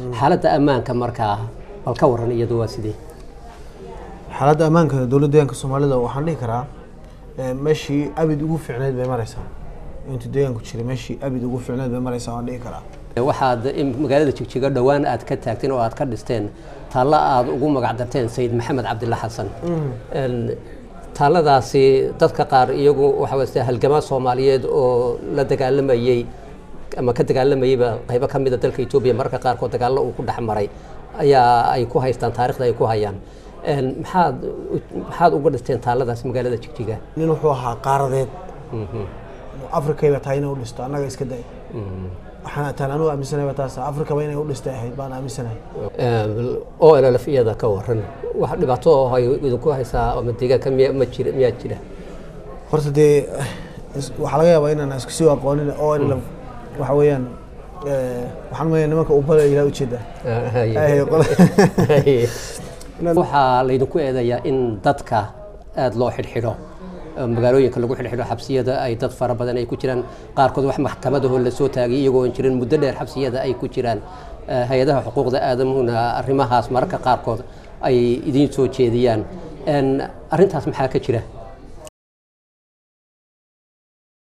xaaladda ammaanka markaa bal ka waran iyadu waa sidee xaaladda ammaanka dowladda deegaanka soomaalida waxaan dhihi karaa eh, meeshii abid ugu fiicneyd bay maraysaa intuu deegaanku jiray meeshii abid ugu fiicneyd bay maraysaa waan dhihi karaa waxaad in- magaalada jigjiga dhowaan aad ka taagteen oo aad ka dhisteen taallo aad ugu magac darteen sayid maxamed cabdilla xasan En, taalladaasi dadka qaar iyagu waxa weye sida halgamaa soomaaliyeed oo la dagaalamayey ama ka dagaalamayeyba qaybo ka mida dalka etoobiya mararka qaarkood dagaallo uu ku dhex maray ayaa ay ku haystaan taarikhda ay ku hayaan En, maxaad maxaad uga dhisteen taalladaas magaalada jigjiga nin wuxuu ahaa qaaradeed afrikayba tahay inay u dhisto annaga iska day waxaan taan anugu aaminsanayba taas afrikaba inay u dhistay ahayd baan aaminsanahay oo llf iyada ka waran wax dhibaato oo ay idinku haysaa ama deegaanka miya ma jira miyaa jira horta dee is- waxaa laga yaabaa inaan isku sii aqoonin oo in waxa weeyaan eh, waxaan maya nimanka ubala ilaa ujeeda Ay, qole- waxaa laydinku eedayaa in dadka aada loo xidhxidho oo magaalooyinka lagu xidhxidho xabsiyada ay dad fara badan ay ku jiraan qaarkood wax maxkamadahoo lasoo taagay iyagoo aan jirin muddo dheer xabsiyada ay ku jiraan Eh, hay-adaha xuquuqda aadamuhuna arrimahaas mararka qaarkood ay idiin soo jeediyaan En, arrintaas maxaa ka jira